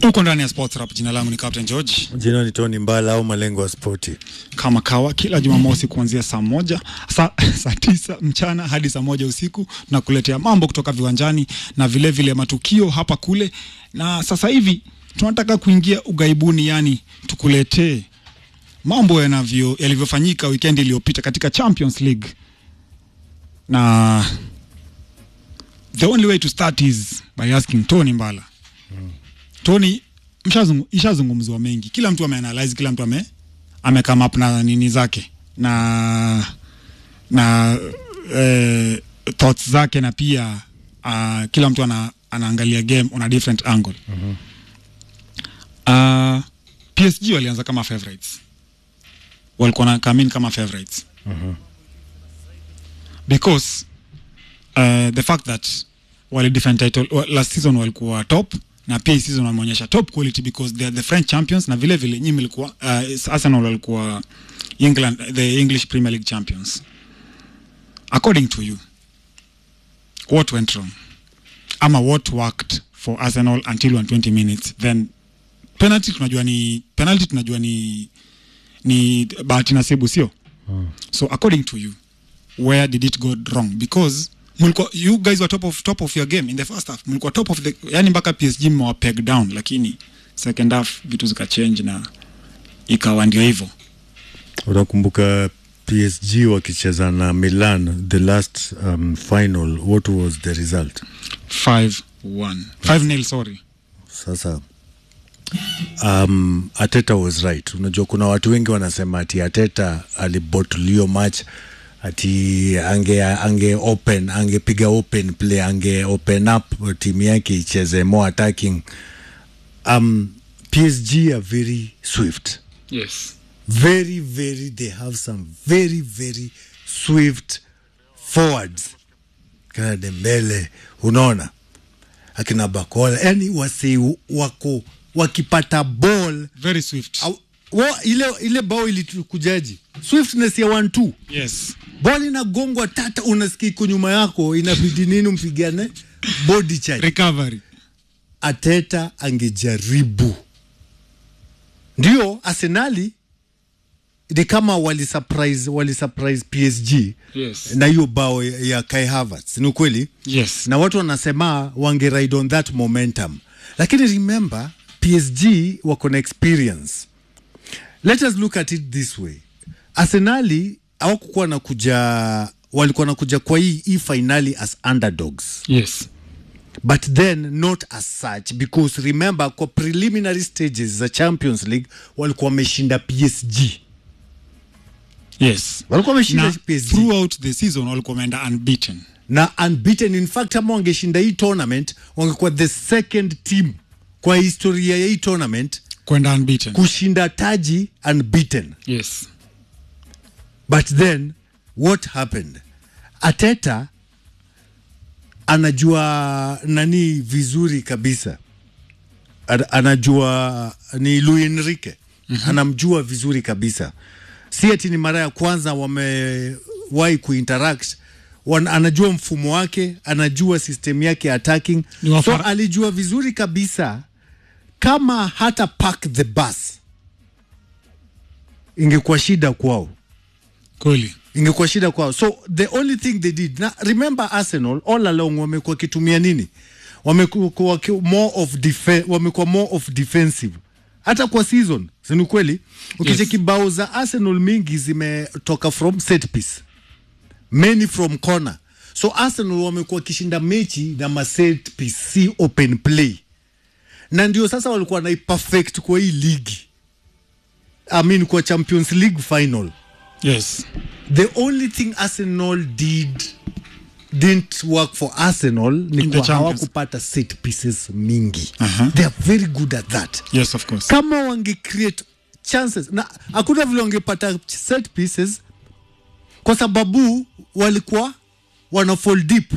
Uko ndani ya Sports Rap. Jina langu ni Captain George, Jina ni Tony Mbala au malengo ya spoti. kama kawa, kila Jumamosi kuanzia saa moja saa, saa tisa mchana hadi saa moja usiku na kuletea mambo kutoka viwanjani na vile vile matukio hapa kule, na sasa hivi tunataka kuingia ugaibuni, yani tukuletee mambo yanavyo yalivyofanyika wikendi iliyopita katika Champions League, na the only way to start is by asking Tony Mbala. Tony, mshazungu- ishazungumzwa mengi, kila mtu ameanalyze, kila mtu ame ame come up na nini zake na na eh, thoughts zake na pia uh, kila mtu ana, anaangalia game on a different angle uh, PSG walianza kama favorites, walikuwa na come in kama favorites because uh, the fact that wali defend title wa- last season walikuwa top na pia hii season wameonyesha top quality because they are the French champions na vile vile nyinyi mlikuwa uh, Arsenal walikuwa England the English Premier League champions according to you what went wrong ama what worked for Arsenal until 120 minutes then penalty tunajua ni penalty tunajua ni ni bahati nasibu sio so according to you where did it go wrong because mlikuwa you guys were top of top of your game in the first half mlikuwa top of the yani mpaka PSG mmewa peg down lakini second half vitu zikachange na ikawa ndio hivyo Unakumbuka PSG wakicheza na Milan the last um, final, what was the result? 5-1 5-0 sorry Sasa um, Ateta was right. Unajua kuna watu wengi wanasema ati Ateta alibotulio match ati ange, ange open angepiga open play ange open up timu yake icheze more attacking. Um, PSG are very swift yes very very they have some very very swift forwards kina Dembele unaona akina Bakola yani wase wako wakipata ball very swift au- wa, ile, ile bao ilikujaji swiftness ya one two yes ball inagongwa tata unasikia iko nyuma yako inabidi nini mpigane body charge recovery Ateta angejaribu. Ndio Arsenali ni kama wali surprise, wali surprise PSG yes na hiyo bao ya ya Kai Havertz, ni ukweli, yes na watu wanasema wange ride on that momentum, lakini remember PSG wako na experience. Let us look at it this way, Arsenali hawakukuwa na kuja, walikuwa na kuja kwa hii hii finali as underdogs yes but then not as such because remember kwa preliminary stages za champions league walikuwa wameshinda psg yes walikuwa wameshinda na psg throughout the season walikuwa wameenda unbeaten na unbeaten in fact ama wangeshinda hii tournament wangekuwa the second team kwa historia ya hii tournament kwenda unbeaten kushinda taji unbeaten yes but then what happened ateta anajua nani vizuri kabisa Ana- anajua ni Luis Enrique mm-hmm. anamjua vizuri kabisa si ati ni mara ya kwanza wamewahi kuinteract Wan, anajua mfumo wake anajua system yake ya attacking Ni wa so fara- alijua vizuri kabisa kama hata park the bus ingekuwa shida kwao kweli ingekuwa shida kwao so the only thing they did na remember arsenal all along wamekuwa wakitumia nini wamekuwa waki- more of defe, wamekuwa more of defensive hata kwa season sini kweli ukicheki Yes. bao za arsenal mingi zimetoka from set piece many from corner so arsenal wamekuwa wakishinda mechi na ma set piece si open play na ndio sasa walikuwa na perfect kwa hii ligi I mean kwa champions league final yes the only thing arsenal did didn't work for arsenal ni In the kwa Champions. hawakupata set pieces mingi Aha. they are very good at that yes of course kama wange create chances na hakuna vile wangepata set pieces kwa sababu walikuwa wana fall deep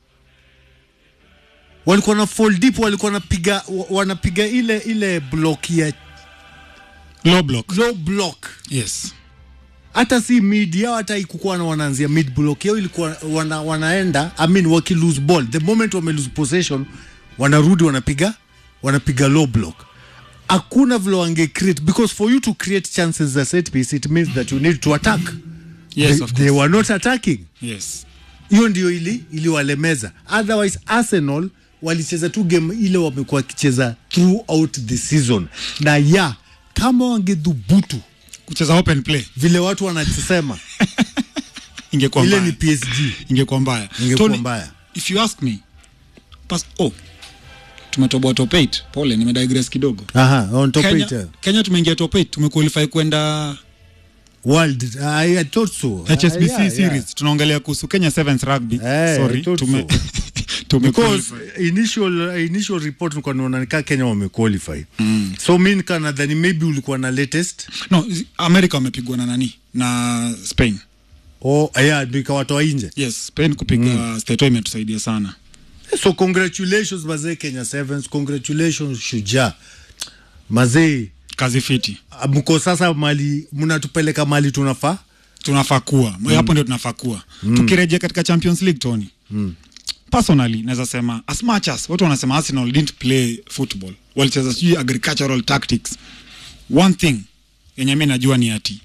walikuwa na fall deep walikuwa wanapiga wa- wanapiga ile ile block ya low block low block yes hata si mid yao hata ikukuwa na wanaanzia mid block yao ilikuwa wana, wanaenda I mean, waki lose ball the moment wame lose possession wanarudi wanapiga wanapiga low block hakuna vile wange create because for you to create chances za set piece it means that you need to attack yes they, of they course were not attacking yes hiyo ndio ili iliwalemeza otherwise arsenal walicheza tu game ile wamekuwa wakicheza throughout the season na ya kama wangedhubutu kucheza open play vile watu wanasema ingekuwa ile mbaya ni psg ingekuwa mbaya ingekuwa Tony, mbaya if you ask me pas oh tumetoboa top 8 pole nimedigress kidogo aha on top Kenya, eight, eh. Kenya tumeingia top 8 tumequalify kwenda world I, I thought so HSBC Ah, yeah, series yeah. tunaongelea kuhusu Kenya Sevens rugby Eh, sorry I thought tume so. tume because initial initial report nilikuwa naona nikaa Kenya wamequalify mm. so mi nikaa nadhani maybe ulikuwa na latest no zi- America wamepigwa na nani na Spain oh yeah ndio ikawatoa nje yes Spain kupiga mm. Stato imetusaidia sana so congratulations mazee Kenya Sevens congratulations Shujaa mazee kazi fiti mko sasa mali mnatupeleka mali tunafaa tunafaa kuwa mm. hapo ndio tunafaa kuwa mm. tukirejea katika Champions League Tony mm. personally naweza sema as much as watu wanasema Arsenal didn't play football walicheza sijui agricultural tactics one thing yenye mi najua ni ati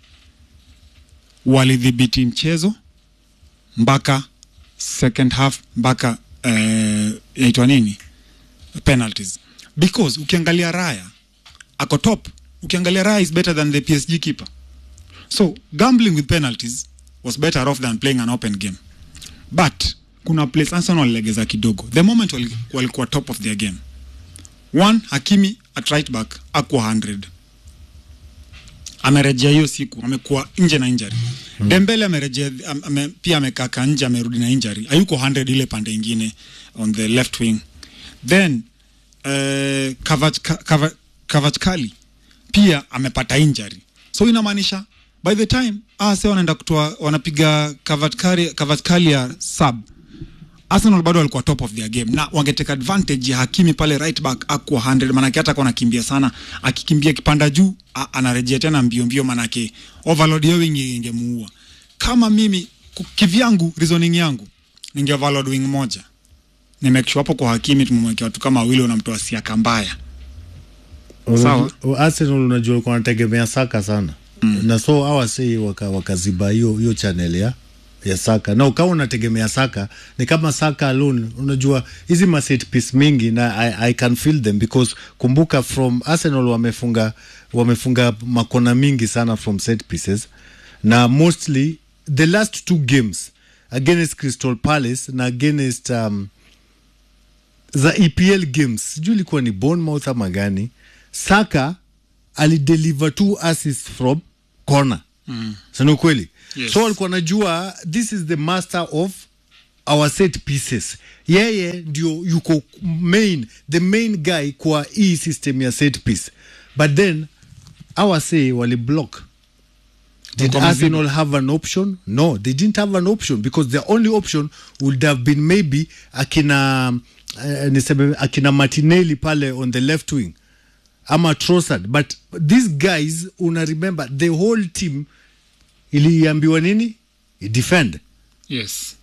walidhibiti mchezo mpaka second half mpaka eh, inaitwa nini penalties because ukiangalia Raya ako top ukiangalia Raya is better than the PSG keeper so gambling with penalties was better off than playing an open game but kuna place Arsenal walilegeza kidogo the moment wali- walikuwa top of their game one Hakimi at right back akuwa 100 amerejea hiyo siku amekuwa nje na injury hmm. Dembele amerejea am, ame, pia amekaka nje amerudi na injury hayuko 100 ile pande ingine on the left wing then uh, Kavachkali pia amepata injury so inamaanisha by the time ase wanaenda kutoa wanapiga Kavachkalia sub Arsenal bado walikuwa top of their game na wangeteka advantage ya Hakimi pale right back akuwa 100 manake hata kwa anakimbia sana akikimbia kipanda juu a- anarejea tena mbio mbio manake overload hiyo wing ingemuua kama mimi ku- kivyangu reasoning yangu ninge overload wing moja ni make sure hapo kwa Hakimi tumemwekea watu kama wawili wanamtoa siaka mbaya Sawa. Unajua- Arsenal unajua walikuwa wanategemea Saka sana mm. na so awasei waka, wakaziba hiyo hiyo channel ya ya Saka na ukawa unategemea Saka ni kama Saka alone. Unajua hizi ma set piece mingi na I, I can feel them because kumbuka from Arsenal wamefunga wamefunga makona mingi sana from set pieces na mostly the last two games against Crystal Palace na against um, za EPL games sijui ilikuwa ni Bournemouth ama gani, Saka alideliver two assists from corner mm. sini ukweli Yes. so alikuwa najua this is the master of our set pieces yeye ndio yuko main the main guy kwa hii system ya set piece but then awase wali block Did Wako mazibu. Arsenal have an option? No, they didn't have an option because the only option would have been maybe akina uh, niseme akina Martinelli pale on the left wing ama Trossard but these guys una remember the whole team iliambiwa nini defend yes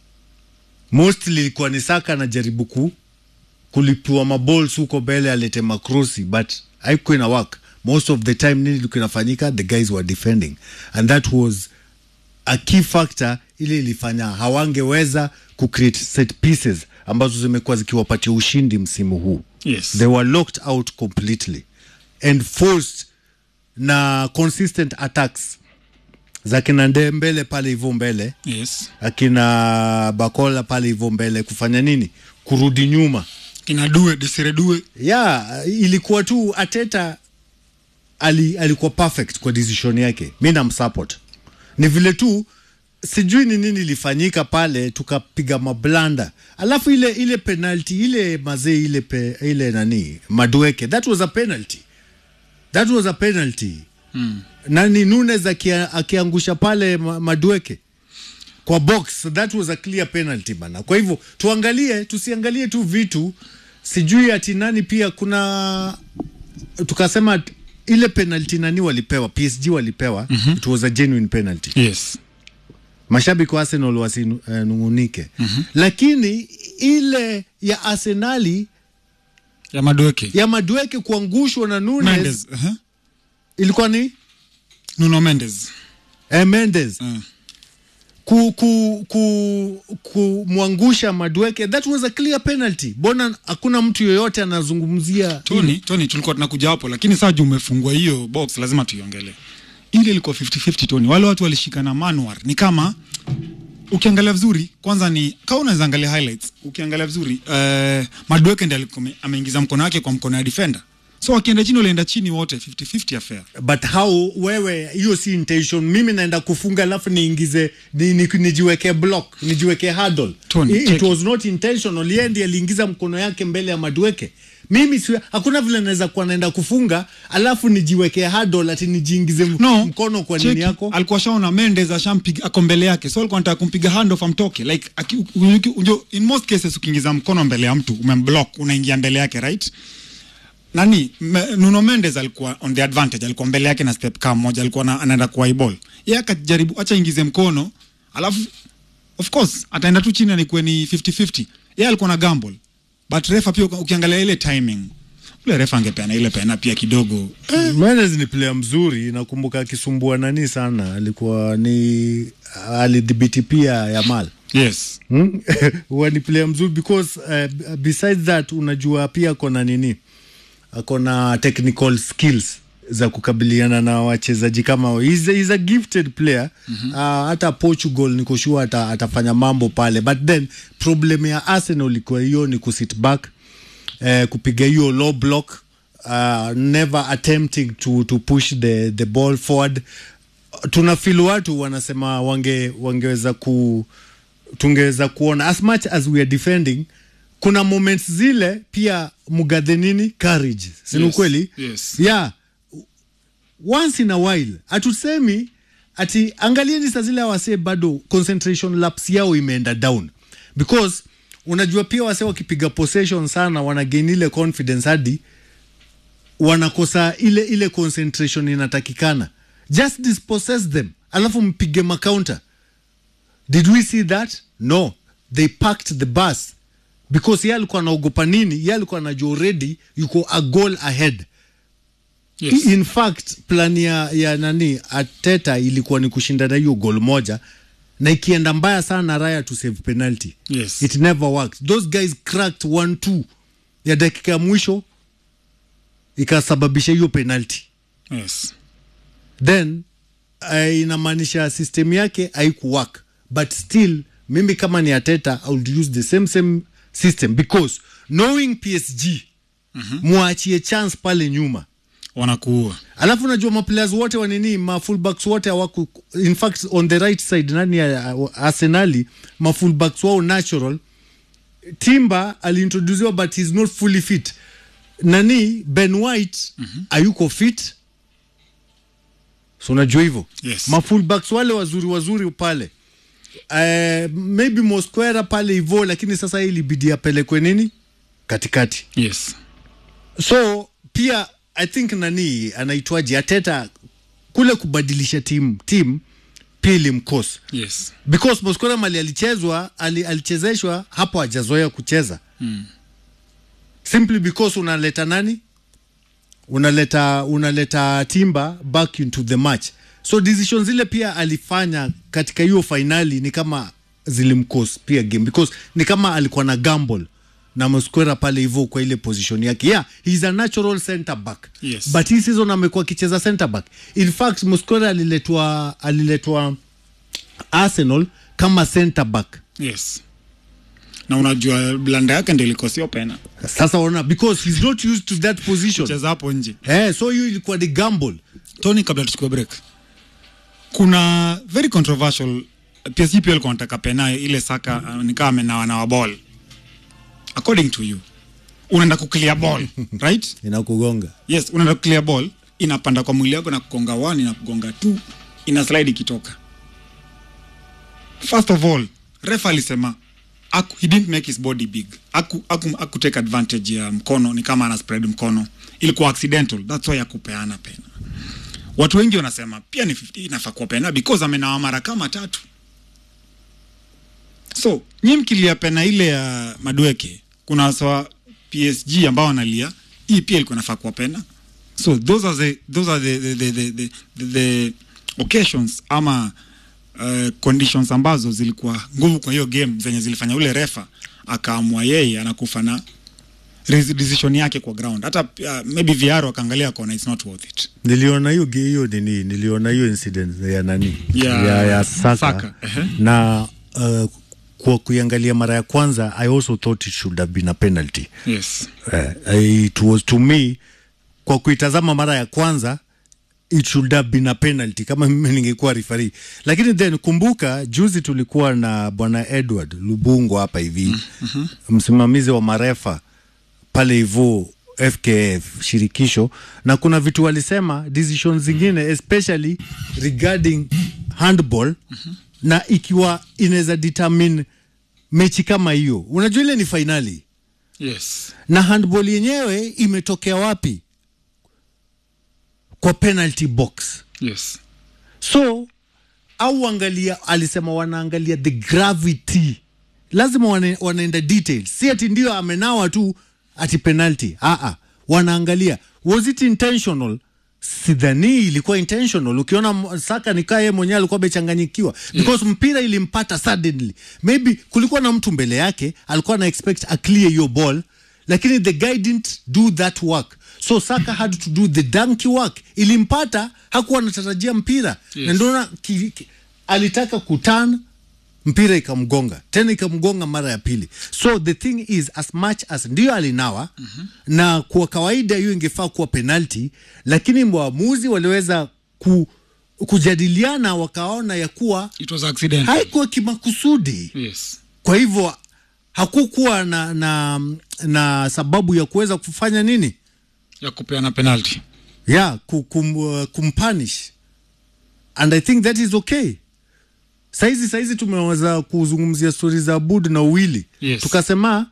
mostly ilikuwa ni Saka anajaribu ku kulipua maballs huko mbele alete makrosi but haikuwa ina work most of the time nini ilikuwa inafanyika the guys were defending and that was a key factor ile ilifanya hawangeweza kucreate set pieces ambazo zimekuwa zikiwapatia ushindi msimu huu yes they were locked out completely and forced na consistent attacks za kina Ndembele pale hivyo mbele yes akina Bakola pale hivyo mbele kufanya nini? Kurudi nyuma. kina due desire due Ya, ilikuwa tu Ateta ali, alikuwa perfect kwa decision yake. Mi namsupport. Ni vile tu sijui ni nini ilifanyika pale tukapiga mablanda. Alafu ile ile penalty ile mazee ile pe, ile nani Madueke that was a penalty. That was a penalty. Hmm. Nani Nunes akia, akiangusha pale ma- Madueke kwa box that was a clear penalty bana. Kwa hivyo tuangalie, tusiangalie tu vitu sijui ati nani pia kuna tukasema t- ile penalty nani walipewa PSG walipewa mm-hmm. it was a genuine penalty yes mashabiki wa Arsenal wasinungunike uh, mm-hmm. lakini ile ya Arsenali ya Madueke ya Madueke kuangushwa na Nunes Mendes uh-huh. ilikuwa ni Nuno Mendes eh, Mendes uh. ku, ku, ku, kumwangusha Madueke, that was a clear penalty. Bona hakuna mtu yoyote anazungumzia Tony, Tony tulikuwa tunakuja hapo, lakini saa juu umefungua hiyo box, lazima tuiongele. Ile ilikuwa 50-50 Tony, wale watu walishikana manual, ni kama ukiangalia vizuri, kwanza ni kama unaweza angalia highlights, ukiangalia vizuri uh, Madueke ndiye alikuwa ame- ameingiza mkono wake kwa mkono ya defender, so wakienda chini walienda chini wote 50-50 affair. but how wewe, hiyo si intention. Mimi naenda kufunga alafu niingize ni, ni, nijiweke block nijiweke hurdle. Tony, it, check it was not intentional. Yeye ndiye aliingiza mkono yake mbele ya Madueke. Mimi si, hakuna vile naweza kuwa naenda kufunga alafu nijiweke hurdle ati nijiingize m- No, mkono kwa cheki, nini yako alikuwa shaona Mendes ashampiga ako mbele yake, so alikuwa anataka kumpiga hand off amtoke like aki, u- u- unjo, in most cases ukiingiza mkono mbele ya mtu umemblock, unaingia mbele yake right nani me, Nuno Mendes alikuwa on the advantage, alikuwa mbele yake na step kama moja, alikuwa na, anaenda kwa ball yeye akajaribu acha ingize mkono, alafu of course ataenda tu chini anikuwe ni 50-50. Yeye alikuwa na gamble but refa pia uki- ukiangalia ile timing, ule refa angepeana ile pena pia kidogo Mendes ni player mzuri, nakumbuka akisumbua nani sana, alikuwa ni alidhibiti pia Yamal yes hmm? huwa ni player mzuri because uh, besides that unajua pia ako na nini, ako na technical skills za kukabiliana na wachezaji kama hao. he's, a- he's a gifted player mm-hmm. uh, hata Portugal niko sure ata, atafanya mambo pale, but then problem ya Arsenal ilikuwa hiyo ni kusit back eh, kupiga hiyo low block uh, never attempting to, to push the, the ball forward tuna feel watu wanasema wange wangeweza ku tungeweza kuona as much as we are defending kuna moments zile pia mugadhe nini courage sini Yes, ukweli yes. yeah once in a while hatusemi ati angalieni saa zile wasee bado concentration laps yao imeenda down because unajua pia wasee wakipiga possession sana wanagain ile confidence hadi wanakosa ile ile concentration inatakikana just dispossess them alafu mpige macounter did we see that no they packed the bus because ye alikuwa anaogopa nini ye alikuwa anajua already yuko a goal ahead yes in fact plan ya, ya nani ateta ilikuwa ni kushindana hiyo gol moja na ikienda mbaya sana raya to save penalty yes it never worked those guys cracked one two ya dakika ya mwisho ikasababisha hiyo penalty yes then uh, inamaanisha system yake haikuwork but still mimi kama ni ateta i would use the same same system because knowing psg mwachie chance pale nyuma wanakuua alafu najua maplayers wote wanini mafullbacks wote hawaku in fact on the right side nani ya uh, arsenali mafullbacks wao natural timba aliintroduciwa but he's not fully fit nani ben white mm-hmm. ayuko fit so unajua hivyo Yes. mafullbacks wale wazuri wazuri pale uh, maybe mosquera pale hivo lakini sasa hii ilibidi apelekwe nini katikati yes so pia i think nani anaitwaje ateta kule kubadilisha tim tim pia ilimkosa yes because Mosquera mali alichezwa ali, alichezeshwa hapo hajazoea kucheza mm. simply because unaleta nani unaleta unaleta timba back into the match so decision zile pia alifanya katika hiyo fainali ni kama zilimcause pia game because ni kama alikuwa na gamble na Mosquera pale hivyo kwa ile position yake yeah he's a natural center back Yes. but hii season amekuwa akicheza center back in fact Mosquera aliletwa aliletwa Arsenal kama center back yes na unajua blanda yake ndio ilikosio pena sasa ona because he's not used to that position cheza hapo nje eh so hiyo ilikuwa ni gamble tony kabla tuchukue break kuna very controversial PSG pia alikuwa anataka pena ile saka uh, nikaa amenawa na ball according to you unaenda kuclear ball right inakugonga yes unaenda kuclear ball inapanda kwa mwili wako na kugonga one na kugonga two ina slide ikitoka first of all refa alisema aku, he didn't make his body big aku, aku, aku take advantage ya mkono ni kama ana spread mkono ilikuwa accidental that's why akupeana pena watu wengi wanasema pia ni 50 inafaa kuwa pena because amenawa mara kama tatu so nyi mkilia pena ile ya madueke kuna sawa PSG ambao wanalia hii pia ilikuwa inafaa kuwa pena so those are the, those are the, the, the, the, the, the occasions ama uh, conditions ambazo zilikuwa nguvu kwa hiyo game zenye zilifanya ule refa akaamua yeye anakufa na res- decision yake kwa ground hata uh, maybe VR akaangalia akaona it's not worth it niliona hiyo ge- hiyo nini niliona hiyo incident ya nani Ya- ya, ya Saka, Saka, ehe. na uh, kwa kuiangalia mara ya kwanza I also thought it should have been a penalty yes uh, it was to me kwa kuitazama mara ya kwanza it should have been a penalty kama mimi ningekuwa referee lakini then kumbuka juzi tulikuwa na bwana Edward Lubungo hapa hivi mm-hmm. msimamizi wa marefa pale hivyo FKF shirikisho na kuna vitu walisema decision zingine especially regarding handball mm-hmm. na ikiwa inaweza determine mechi kama hiyo unajua ile ni fainali yes na handball yenyewe imetokea wapi kwa penalty box yes so au angalia alisema wanaangalia the gravity lazima wana, wanaenda details si ati ndio amenawa tu ati penalty Aa, wanaangalia was it intentional sidhani ilikuwa intentional ukiona m- saka nikaa yeye mwenyewe alikuwa amechanganyikiwa because mpira ilimpata suddenly maybe kulikuwa na mtu mbele yake alikuwa na expect a clear hiyo ball lakini the guy didn't do that work so saka had to do the donkey work ilimpata hakuwa anatarajia mpira Yes. na ndoona ki, ki, alitaka kutan mpira ikamgonga tena ikamgonga mara ya pili so the thing is as much as ndio alinawa mm-hmm. na kwa kawaida hiyo ingefaa kuwa penalty lakini waamuzi waliweza ku, kujadiliana wakaona ya kuwa it was accident haikuwa kimakusudi yes kwa hivyo hakukuwa na, na, na sababu ya kuweza kufanya nini ya kupeana penalty yeah, ku- kum, uh, kumpanish and i think that is okay saizi saizi tumeweza kuzungumzia stori za bud na uwili Yes. tukasema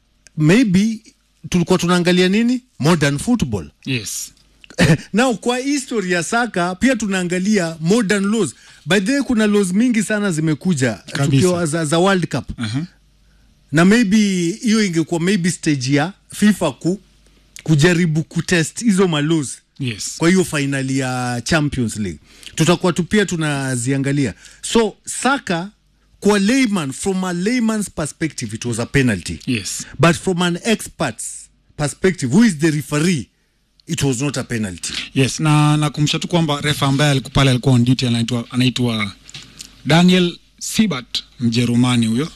maybe tulikuwa tunaangalia nini modern football yes now kwa history ya saka pia tunaangalia modern laws by the way kuna laws mingi sana zimekuja Kabisa. tukiwa za, za world cup uh-huh. na maybe hiyo ingekuwa maybe stage ya fifa ku kujaribu kutest hizo malos yes kwa hiyo fainali ya champions league tutakuwa tu pia tunaziangalia so saka kwa layman from a layman's perspective it was a penalty yes but from an expert's perspective who is the referee it was not a penalty yes na nakumbusha tu kwamba refa ambaye alikuwa pale alikuwa on duty anaitwa anaitwa daniel sibert mjerumani huyo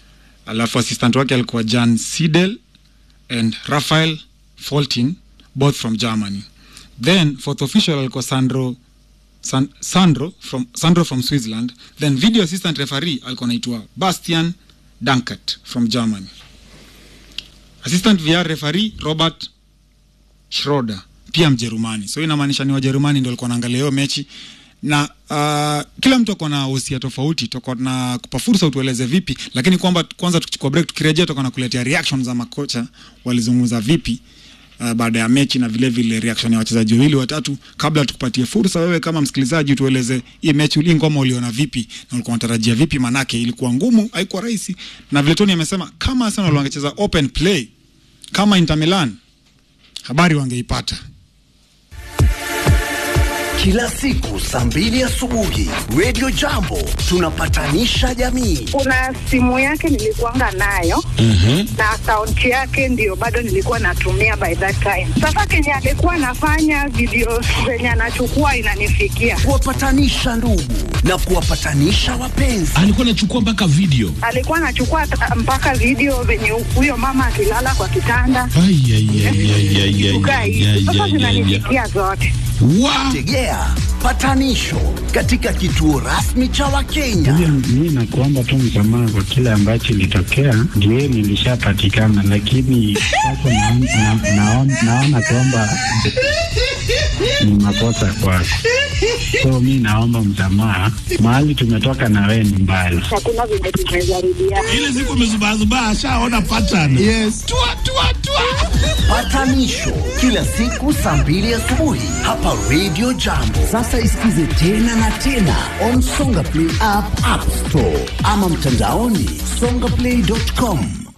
alafu assistant wake alikuwa jan sidel and rafael foltin both from germany then fourth official alikuwa sandro San, sandro from sandro from switzerland then video assistant referee alikuwa anaitwa bastian dankert from germany assistant vr referee robert Schroeder pia Mjerumani. So inamaanisha ni Wajerumani ndio walikuwa wanaangalia hiyo mechi na uh, kila mtu ako na wosia tofauti, tutakuwa na kupa fursa utueleze vipi, lakini kwamba kwanza tukichukua break, tukirejea tutakuwa na kuletea reaction za makocha walizungumza vipi uh, baada ya mechi na vile vile reaction ya wachezaji wawili watatu, kabla tukupatie fursa wewe kama msikilizaji utueleze hii mechi hii ngoma uliona vipi na ulikuwa unatarajia vipi, manake ilikuwa ngumu, haikuwa rahisi, na vile Tony amesema kama Arsenal wangecheza open play kama Inter Milan habari wangeipata. Kila siku saa mbili asubuhi Radio Jambo tunapatanisha jamii. kuna simu yake nilikuanga nayo na akaunti yake ndio bado nilikuwa natumia by that time. Sasa kenye alikuwa anafanya video zenye anachukua inanifikia, Kuwapatanisha ndugu na kuwapatanisha wapenzi. alikuwa anachukua mpaka video alikuwa anachukua ta- mpaka video venye huyo mama akilala kwa kitanda Ai, ai, ai, ai, ai, ai, kukaa ai, hivi. ai, Sasa ai, ai, ai. zinanifikia zote. Wa- Tegea patanisho katika kituo rasmi cha Wakenya. Mi nakuomba tu msamaha kwa kile ambacho ilitokea, ndio nilishapatikana, lakini sasa naon- na- naon- naona kwamba ni makosa kwako, so mi naomba msamaha. Mahali tumetoka na wewe ni mbali. Hakuna venye tumejaribiana. ile siku amezubazubaa ashaona pattern yes. tua, tua, tua. Patanisho kila siku saa mbili asubuhi hapa Radio Jambo. Sasa isikize tena na tena on Songa Play app, App Store ama mtandaoni songaplay.com.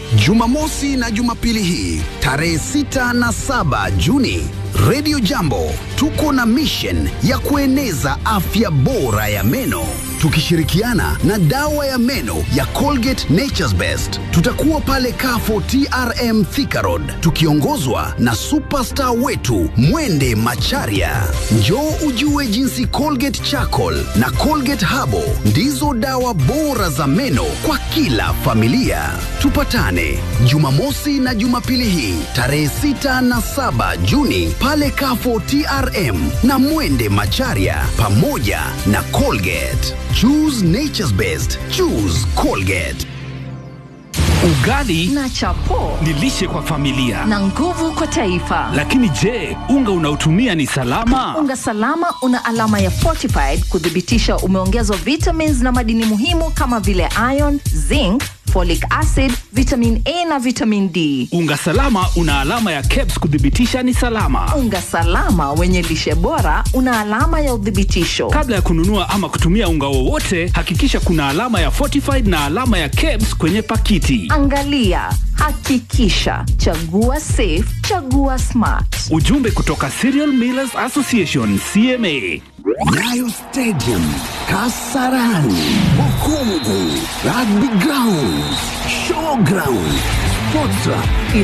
Jumamosi na Jumapili hii tarehe 6 na 7 Juni, Radio Jambo tuko na mission ya kueneza afya bora ya meno tukishirikiana na dawa ya meno ya Colgate Nature's Best. Tutakuwa pale Kafo TRM Thika Road tukiongozwa na superstar wetu Mwende Macharia. Njoo ujue jinsi Colgate Charcoal na Colgate Habo ndizo dawa bora za meno kwa kila familia. Tupatane Jumamosi na Jumapili hii tarehe 6 na 7 Juni pale Kafo TRM na Mwende Macharia pamoja na Colgate. Choose nature's best. Choose Colgate. Ugali na chapo ni lishe kwa familia, na nguvu kwa taifa. lakini je, unga unaotumia ni salama? Unga salama una alama ya fortified kuthibitisha umeongezwa vitamins na madini muhimu kama vile iron, zinc, folic acid, vitamin A na vitamin D. Unga salama una alama ya KEBS kuthibitisha ni salama. Unga salama wenye lishe bora una alama ya uthibitisho. Kabla ya kununua ama kutumia unga wowote, hakikisha kuna alama ya fortified na alama ya KEBS kwenye pakiti. Angalia, hakikisha, chagua safe, chagua smart. Ujumbe kutoka Cereal Millers Association CMA. Nyayo Stadium, Kasarani, Bukungu, Rugby Ground, Showground. Sportra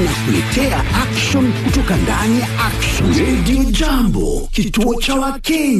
inakuletea action kutoka ndani ya Action. Radio Jambo, kituo cha Wakenya.